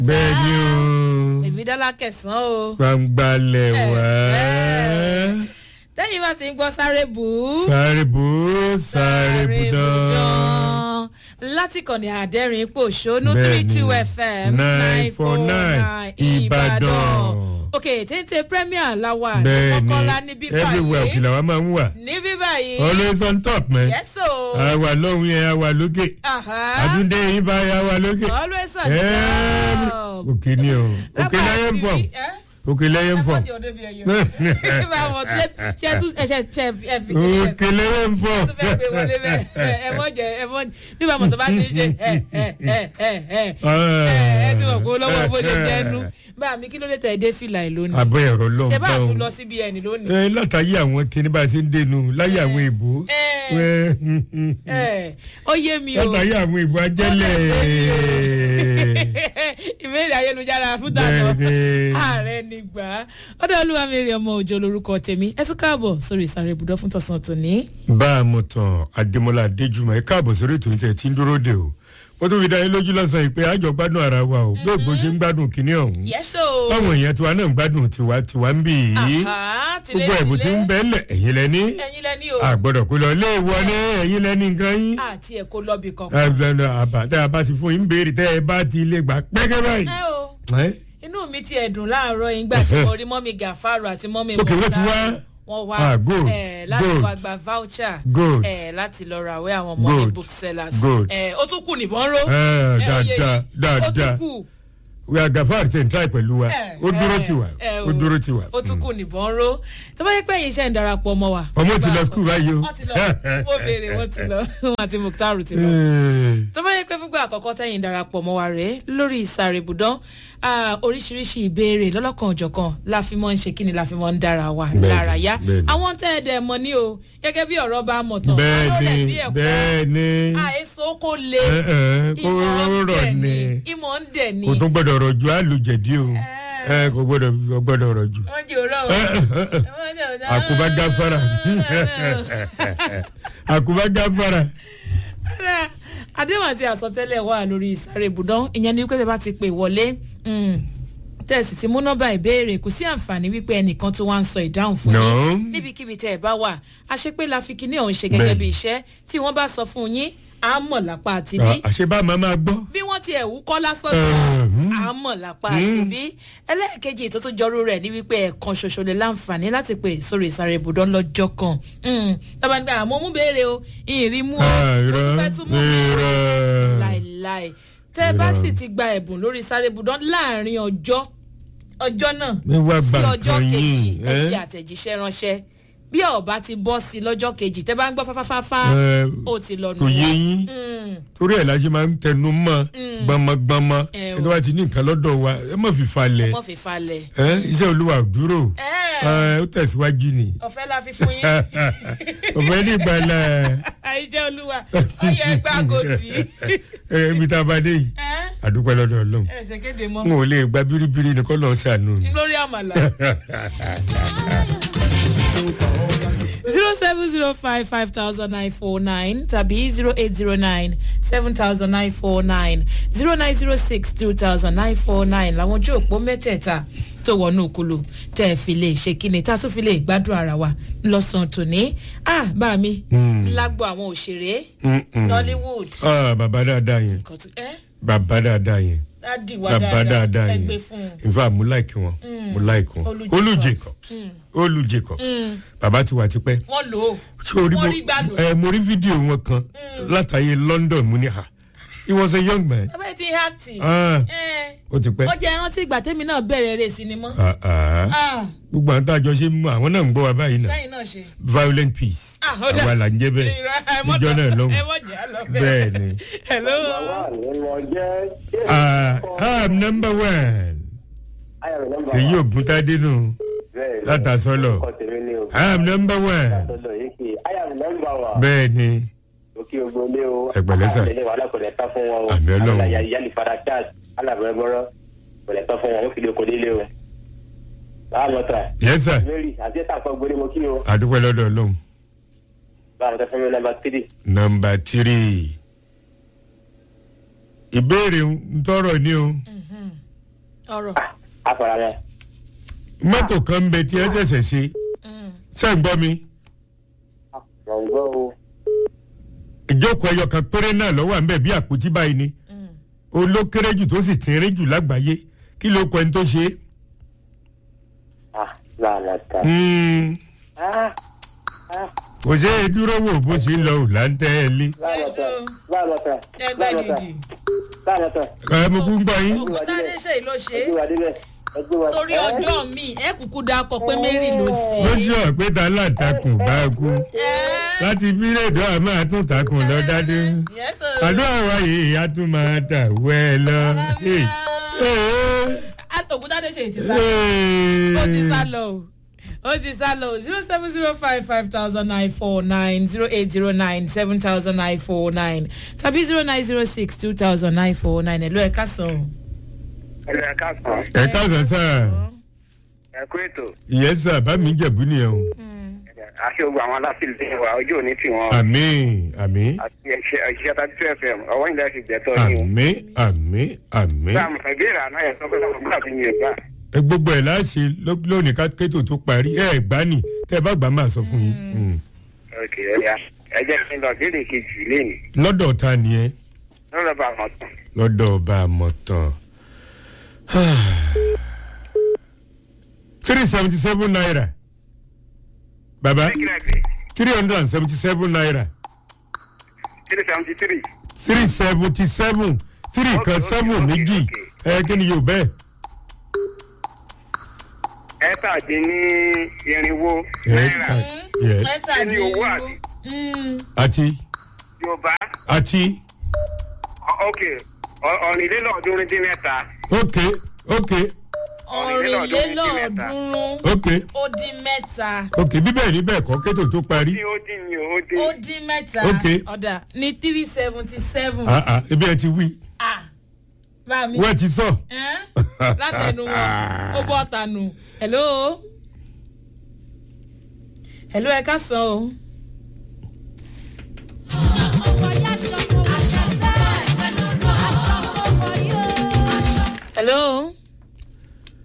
bẹ́ẹ̀ ni o èmi dọ́là kẹsàn-án o. gbangbalẹ̀ wá tẹ́yìn bá ti ń gbọ́ sáré bù ú. sáré bù ú sáré bù dán. láti kàn ní àdẹ́rìn pòṣónú Bẹ́ẹ̀ni, three two fm nine four nine Ìbàdàn. ok téńté premier láwa bẹ́ẹ̀ ni kọ́kọ́lá níbí everywhere báyìí òkè làwọn máa ń wà níbí báyìí always on top man yẹ́sò àwa lọ́hùn yẹn àwa lókè àdúndé yín bá yà wà lókè always on Every- top. òkè ni o òkè lẹ́yìn fọ̀ òkè lẹ́yìn fọ̀ òkè lẹ́yìn fọ̀ nígbà mọ̀tò bá ti ń ṣe ẹ ẹ ẹ ẹ ẹ ẹ ti mọ̀ kó lọ́wọ́ bó ṣe jẹ́nu bá mi kí ló dé tẹ̀ dé fìlà ẹ̀ lónìí àbọ̀ ẹ̀rọ lọ́hùn tẹ bá báwọn. tún lọ síbi ẹni lónìí. ẹ látàyé àwọn kíní bá a ṣe ń dénú láyé àwọn èbó ẹ ẹ ó yé mi o látàyé àwọn èbó ajẹ́lẹ̀ ìbéèrè ayélujára fún dànù Bẹ́ẹ̀ni. ààrẹ nígbà ọdọ olúwa mẹ́rin ọmọ òjò lorúkọ tèmi ẹ tún káàbọ̀ sórí ìsàrè ibùdó fún tọ̀sán tòní. bá a mọ̀ tán adémọlá adéjùmọ̀ ẹ káàbọ̀ sórí ètò ìtẹ̀ tí ń dúró dè o ó tún fi dá yín lójú lọ́sàn-án yìí pé àjọ gbádùn ara wa o bí ògbó ṣe ń gbádùn kínní ọ̀hún yẹ́sọ̀ báwọn èèyàn tiwa náà ń gbádùn tiwa tiwa ń bì í gbogbo ẹ̀bùn tí ń bẹ́ẹ̀lẹ̀ ẹ̀yin lẹ́ni ẹ̀yin lẹ́ni o àgbọ̀dọ̀ kó lọ ilé ìwọ ní ẹ̀yin lẹ́ni nǹkan yín àti ẹ̀kọ́ lọ́bì kankan. àbá tẹ́ a bá ti fún yín béèrè tẹ́ ẹ bá ti lè gbà pẹ́kẹ́ báyìí. ẹ o Ẹ́, inú mi ti ẹ̀dùn láàárọ̀ yìí gbà tí mo rí mọ́mí gàfárò àti mọ́mí Ok, wọ́n ti wá. wọ́n wá Ah, good, eh, láti good. wá gba voucher Good. eh, láti lọ ra àwẹ́ àwọn mọ́mí Good, booksellers good. Eh, ó tún kù nìbọn ró Eh, Eh, oyè dáadáa, yìí. ó dáadáa. tún kù we are gafar tẹ̀ ń try pẹ̀lú wa Eh, ó dúró eh, tiwa eh, ó dúró tiwa. ó tún kù nìbọn ró tó bá yẹ pé ẹ̀yin iṣẹ́ ń darapọ̀ mọ́ wa. ọmọ ti lọ skul báyìí o. wọ́n ti lọ wọ́n béèrè wọ́n ti lọ wọ́n àti mukhtar ti lọ Eh, tó bá yẹ pé fúngbà àkọ́kọ́ tẹ̀yìn darapọ̀ mọ́ wa rèé lórí ìsàrè ibùdán ah, oríṣiríṣi ìbéèrè lọ́lọ́kan òjọ̀kan la fi mọ́ ń ṣe kí ni la fi mọ́ ń dára wa Bẹ́ẹ̀ni, lára yá bẹ́ẹ̀ni. àwọn tẹ́ ẹ dẹ̀ mọ́ ní o gẹ́gẹ́ bí ọ̀rọ̀ bá mọ̀ tán bẹ́ẹ̀ ni bẹ́ẹ̀ ni àìsàn kò le Eh, eh, kó ìmọ̀ ń rọ̀ dẹ̀ ni ni ìmọ̀ ń dẹ̀ ni kò tún gbọ́dọ̀ rọ̀ ju àlùjẹ̀dí o Eh, kò gbọ́dọ̀ kò gbọ́dọ̀ rọ̀ ju. wọ́n jẹ́ òrọ̀ àkùbá gáfárà àkùbá gáfárà. àdéhùn àti àsọtẹ́lẹ̀ wà lórí ìsàrè ibùdán ìyẹn ni wípé tẹ́ bá ti pè wọlé mm, tẹ̀sí ti mú nọ́mbà ìbéèrè kò sí àǹfààní wípé ẹnìkan tó wá ń sọ ìdáhùn fún No. yín níbikíbi tẹ́ ẹ bá wà àṣepé la fi kíní ọ̀hún ṣe gẹ́gẹ́ Bẹ́ẹ̀ni. bí iṣẹ́ tí wọ́n bá sọ fún yín à á mọ̀ lápá àti bí àṣebá máa máa gbọ́. bí wọ́n ti ẹ̀wú kọ́ lásán Mhm. à á mọ̀ lápá àti bí ẹlẹ́ẹ̀kejì tó tún jọrú rẹ̀ ní wípé ẹ̀ẹ̀kan ṣoṣo lè láǹfààní láti pè sórí ìsàrè ibùdó lọ́jọ́ kan tọ́ba nígbà àmọ́ mú béèrè o ìrìn mú o Ah, ó irọ́ tún fẹ́ tún mú mi o irọ́. láìláì tẹ́ ẹ bá sì ti gba ẹ̀bùn lórí sáré ibùdó láàrin ọjọ́ ọjọ́ náà Mi wá sí gba ọjọ́ nǹkan kejì yín, ẹ eh? fi àtẹ̀jíṣẹ́ ránṣẹ́ bí ọba ti bọ́ sí lọ́jọ́ kejì tẹ́ bá ń gbọ́ fáfáfáfá Eh, ó ti lọ nù kò yé wọ́n. yín Mm. torí ẹ̀ la ṣe máa ń tẹnu mọ́ gbọmọgbọmọ Eh, ẹni tó bá ti ní nǹkan lọ́dọ̀ wa ẹ má fi falẹ̀ wọ́n fi falẹ̀. ẹ iṣẹ́ olúwa ò dúró Eh. ẹ ó tẹ̀síwájú ni ọ̀fẹ́ la fi fún yín. ọ̀fẹ́ ní ìgbàlẹ̀ àìjẹ́ olúwa ọyẹ ẹgbẹ́ àgọ́tì. ẹ ibi tá a bá dé yìí àdúpẹ́ lọ́dọ̀ ọlọ́run ẹ ṣe kéde mọ́ n ò lè gba bíríbírí ni kọ́ lọ́ọ́ sànù ni. lórí àmàlà. zero seven zero five five thousand nine four nine tàbí zero eight zero nine seven thousand nine four nine zero nine zero six two thousand nine four nine làwọn ojú òpó mẹ́tẹ̀ẹ̀ta tó wọnú kulu tẹ́ ẹ fi lè ṣe kíni tá a tún fi lè gbádùn ara wa lọ́sàn-án tòní. ah bá mi lágbo àwọn òṣèré Mm-mm. nollywood Ah, bàbá dáadáa yẹn kò tún ẹ́ bàbá dáadáa yẹn dádìwá bàbá dáadáa dáadáa yẹn ẹgbẹ́ fún un. in fact mo like wọn mo like wọn Olú olú Jacobs. jacobs olú jacobs bàbá ti wà tipẹ́ wọ́n lò ó ṣé orí wọ́n mo rí gbádùn. ẹ mo rí fídíò wọn kan látàyè london mo ní ha he was a young man ọbẹ̀ tí hàtì. Ah, ó ti pẹ́ wọ́n jẹ́ rántí ìgbà tẹ́mi náà bẹ̀rẹ̀ eré sinimá. Ah, ah. Ah, gbogbo àwọn tá a jọ ṣe mú àwọn náà ń gbọ́ wa báyìí náà sẹ́yìn náà ṣe. violent peace Ah, ó dà. àwa là ń jẹ́ bẹ́ẹ̀ níjọ náà lọ́hùn ẹ mọ̀ jẹ́ àlọ́ bẹ́ẹ̀ ni hello. Ah, I'm number one èyí ògúntadé nù látàsọ́lọ̀ I'm number one bẹ́ẹ̀ ni òkè ògbólé o Ẹgbẹ̀lẹ́ sà. àtẹlẹ wàhálà kò lè tán fún wọn o Àmì Ọlọ́run. àlàyé yálì fara charles alábẹ̀rẹ̀bọ̀rọ̀ kò lè tán fún wọn ó fi lè kò délé o. báwa lọ tà yes sir mary àti ẹ̀ta àkọ́ gbólé mo kí o àdúpẹ́ lọ́dọ̀ ọlọ́run báwa lọ tẹ fún mi nàmbà tírì. nọmba tírì ìbéèrè ń tọrọ ni o ọ̀rọ̀ àfọ̀rọ̀ rẹ̀ mọ́tò kan ń bẹ tí ẹ ṣẹ̀ṣẹ̀ ṣe ṣe ń gbọ́ mi gbọ̀ngbọ́ o ìjókòó ẹyọ kan péré náà lọ́wọ́ à ń bẹ̀ bí àpótí báyìí ni olókéré jù tó sì tínrín jù lágbàáyé kí ló kọ ẹni tó ṣe é. ah láàlá ta Hmm, ah ah kò ṣe é dúró wò bó ṣe ń lọ ò láńtẹ́ ẹ lé. láàlá ta láàlá ta ẹgbẹ́ láàlá ta gidi láàlá ta ẹ mo kú ń gbọ́ yín. ògùntàdé ṣe ló ṣe é ẹgbẹ́ wa débẹ̀ ẹgbẹ́ wa torí ọjọ́ mi ẹ kúkú dákọ̀ pé mary ló ṣe ló é. ṣe ọ̀pẹ́ ta láǹtakùn bá a kú láti bíléèdì àmọ́ àtúntàkùn lọ dádé. Yes, sir. àdúrà wáyé a tún máa tà wẹ́ ẹ lọ. Hey, hey, Ah, ògùntàdé ṣe ti sá hey. ó ti sá lọ o ó ti sá lọ zero seven zero five five thousand nine four nine zero eight zero nine seven thousand nine four nine tàbí zero nine zero six two thousand nine four nine ẹ̀lú ẹ̀ka sọ̀rọ̀. ẹ̀rọ ẹ̀ka sàn ẹ káàsán sáà ẹ̀kú ètò ìyẹn sà bá mi jẹ̀bú nìyẹn o. àti ogun àwọn aláfíìlì wa ojú òní tì wọ́n àmì àmì àti ẹ̀ṣẹ̀ ẹ̀ṣẹ̀ tàbí two fm ọwọ́ ìlẹ̀ ti gbẹ̀tọ̀ ni o. àmì àmì àmì. sáà mọ̀ ìbéèrè àná yẹn sọ pé ọmọ gbọ́dọ̀ fi yẹn gbà. ẹ gbogbo ẹ̀ láṣẹ ló- lónìí ká kétò tó parí ẹ gbá nì tẹ ẹ bá gbà máa sọ fún yín. Mm. ok ẹ̀yà ẹ jẹ́ kí n lọ béèrè kejì lẹ́nu lọ́dọ̀ ta ni ẹ lọ́dọ̀ bá wọn tán. lọ́dọ̀ ọba àmọ̀tàn. three seventy seven naira baba three hundred and seventy seven naira three seventy three. three seventy seven three Okay, kan okay, seven okay, méjì ẹ kí ni yóò bẹ́ẹ̀. ẹ̀ẹ́tàdínní irinwó náírà Yes. kí ni owó àti àti yorùbá ọ- àti ok ọ- ọ̀rìnlélọ́ọ̀ọ́dúnrún dín mẹ́ta ok ok ọ̀rìnlélọ́ọ̀ọ́dúnrún ok ó dín mẹ́ta ok bíbẹ̀ ní bẹ́ẹ̀ kọ́ kétò tó parí. tí ó dín ní ó dín. ó dín mẹ́ta Ok. ọ̀dà ní three seventy seven Ah, ah, ebi ẹ ti wí ah bá mi wọ́n ti sọ. ẹ́n? látẹnu wọn ó bọ́ tanu hello hello ẹ ká sàn o hello